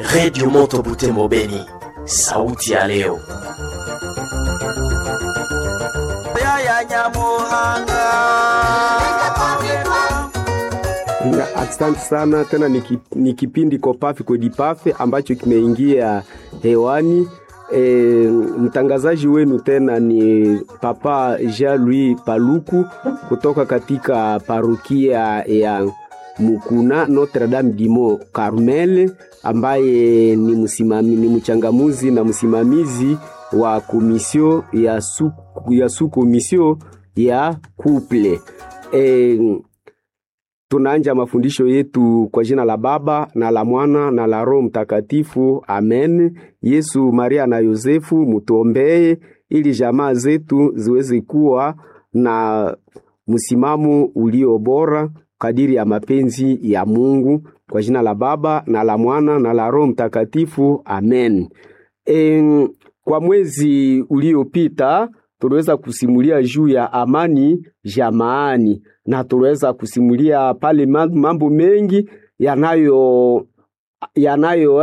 Redio Moto Butembo Beni, sauti ya leo. ya Nyamuhanga. Na Asante sana tena, ni ki- ni kipindi Kopafe Kodipafe ambacho kimeingia hewani. E, mtangazaji wenu tena ni Papa Jean-Louis Paluku kutoka katika parokia ya Mukuna Notre Dame Dimo Carmel, ambaye ni msimami, ni mchangamuzi na msimamizi wa komisio ya su, ya su komisio ya couple e, tunaanja mafundisho yetu kwa jina la Baba na la Mwana na la Roho Mtakatifu, amen. Yesu, Maria na Yosefu, mutuombee ili jamaa zetu ziweze kuwa na msimamo ulio bora kadiri ya mapenzi ya Mungu, kwa jina la Baba na la Mwana na la Roho Mtakatifu, amen. E, kwa mwezi uliopita tuliweza kusimulia juu ya amani jamaani na tuliweza kusimulia pale ma- mambo mengi yanayo yanayo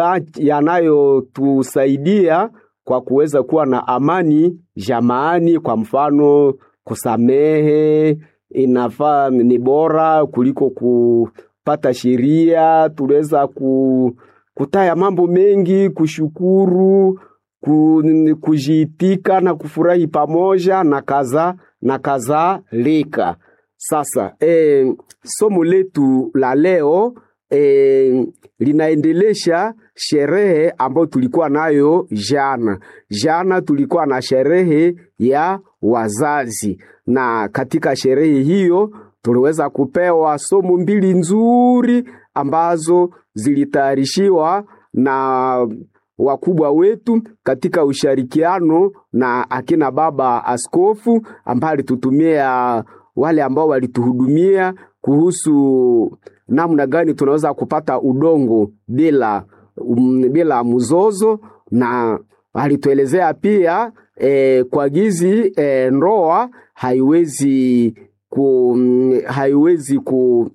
yanayotusaidia kwa kuweza kuwa na amani jamaani. Kwa mfano, kusamehe inafaa ni bora kuliko kupata sheria. Tuliweza ku, kutaya mambo mengi, kushukuru ku, kujiitika na kufurahi pamoja na kaza na kadhalika. Sasa e, somo letu la leo e, linaendelesha sherehe ambayo tulikuwa nayo jana. Jana tulikuwa na sherehe ya wazazi, na katika sherehe hiyo tuliweza kupewa somo mbili nzuri ambazo zilitayarishiwa na wakubwa wetu katika ushirikiano na akina baba askofu ambaye alitutumia wale ambao walituhudumia kuhusu namna gani tunaweza kupata udongo bila um, bila mzozo na alituelezea pia eh, kwa gizi eh, ndoa haiwezi ku, haiwezi ku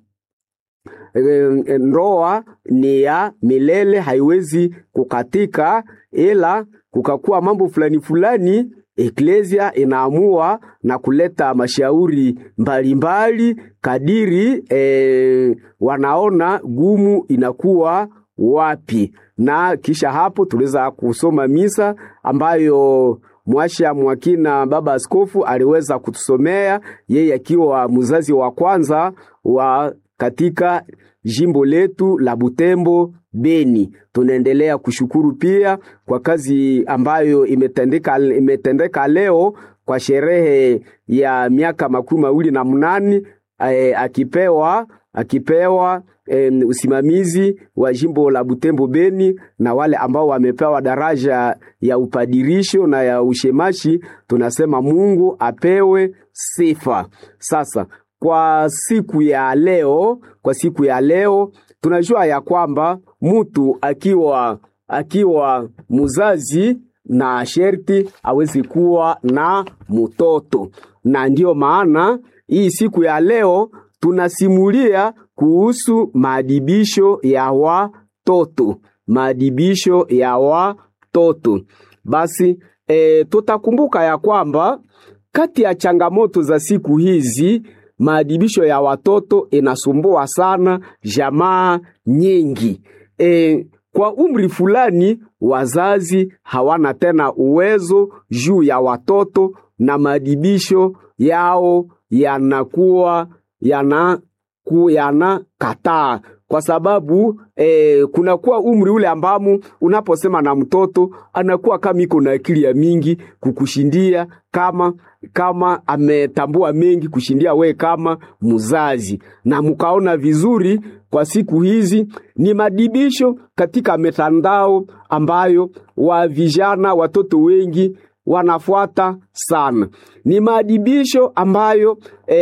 eh, ndoa ni ya milele, haiwezi kukatika, ila kukakuwa mambo fulani fulani eklesia inaamua na kuleta mashauri mbalimbali kadiri eh, wanaona gumu inakuwa wapi, na kisha hapo tuliweza kusoma misa ambayo mwasha mwakina baba askofu aliweza kutusomea yeye akiwa mzazi wa kwanza wa katika jimbo letu la Butembo Beni. Tunaendelea kushukuru pia kwa kazi ambayo imetendeka, imetendeka leo kwa sherehe ya miaka makumi mawili na mnane eh, akipewa akipewa eh, usimamizi wa jimbo la Butembo Beni na wale ambao wamepewa daraja ya upadirisho na ya ushemashi, tunasema Mungu apewe sifa. Sasa kwa siku ya leo, kwa siku ya leo tunajua ya kwamba mtu akiwa akiwa muzazi na sherti awezi kuwa na mtoto, na ndiyo maana hii siku ya leo tunasimulia kuhusu maadibisho ya watoto, maadibisho ya watoto. Basi e, tutakumbuka ya kwamba kati ya changamoto za siku hizi maadibisho ya watoto inasumbua sana jamaa nyingi. E, kwa umri fulani wazazi hawana tena uwezo juu ya watoto na maadibisho yao yanakuwa yana ku yanakataa kwa sababu eh, kunakuwa umri ule ambamo unaposema na mtoto anakuwa kama iko na akili ya mingi kukushindia kama kama ametambua mengi kushindia we kama mzazi, na mkaona vizuri kwa siku hizi ni madibisho katika mitandao ambayo wa vijana watoto wengi wanafuata sana. Ni maadibisho ambayo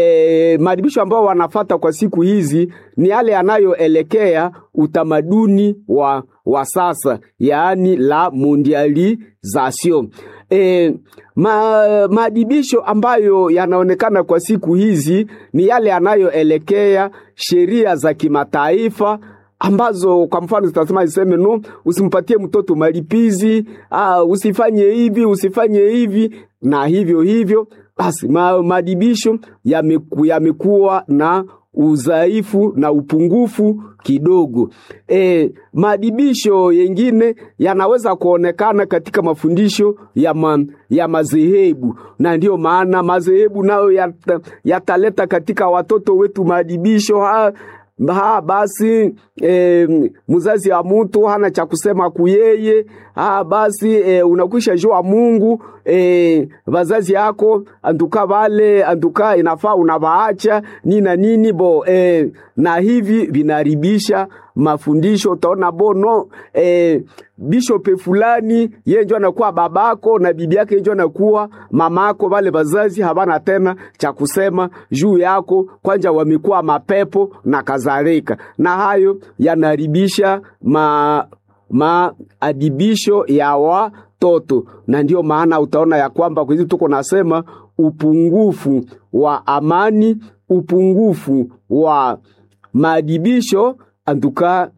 e, maadibisho ambayo wanafata kwa siku hizi ni yale yanayoelekea utamaduni wa, wa sasa, yaani la mondialisation. E, ma, maadibisho ambayo yanaonekana kwa siku hizi ni yale yanayoelekea sheria za kimataifa ambazo kwa mfano zitasema ziseme no, usimpatie mtoto malipizi, ah, usifanye hivi, usifanye hivi na hivyo hivyo. Basi ma, madibisho yameku, yamekuwa na udhaifu na upungufu kidogo. E, madibisho yengine yanaweza kuonekana katika mafundisho ya, ma, ya madhehebu, na ndiyo maana madhehebu nayo yata, yataleta katika watoto wetu madibisho ha, ha basi e, mzazi wa mtu hana cha kusema kuyeye. Ha basi e, unakwisha jua Mungu e, vazazi yako antuka vale antuka inafaa unavaacha nini na nini bo e, na hivi vinaribisha mafundisho. Utaona bono e, bishope fulani yeye ndio anakuwa babako na bibi yake ndio anakuwa mamako. Wale wazazi habana tena cha kusema juu yako, kwanja wamekuwa mapepo na kadhalika, na hayo yanaribisha ma maadibisho ya watoto, na ndiyo maana utaona ya kwamba kwa hizi tuko nasema upungufu wa amani, upungufu wa maadibisho antuka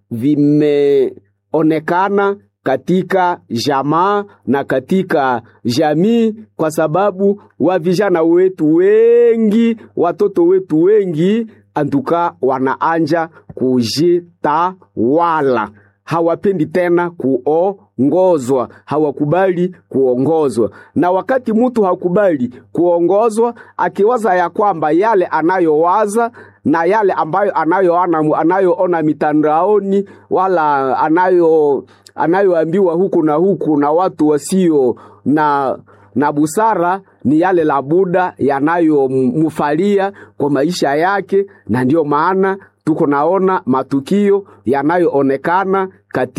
vimeonekana katika jamaa na katika jamii, kwa sababu wa vijana wetu wengi, watoto wetu wengi antuka wanaanja kujitawala hawapendi tena kuongozwa, hawakubali kuongozwa. Na wakati mtu hakubali kuongozwa, akiwaza ya kwamba yale anayowaza na yale ambayo anayoona anayoona mitandaoni wala anayo anayoambiwa huku na huku na watu wasio na na busara ni yale la Buda yanayomfalia kwa maisha yake, na ndiyo maana tuko naona matukio yanayoonekana kati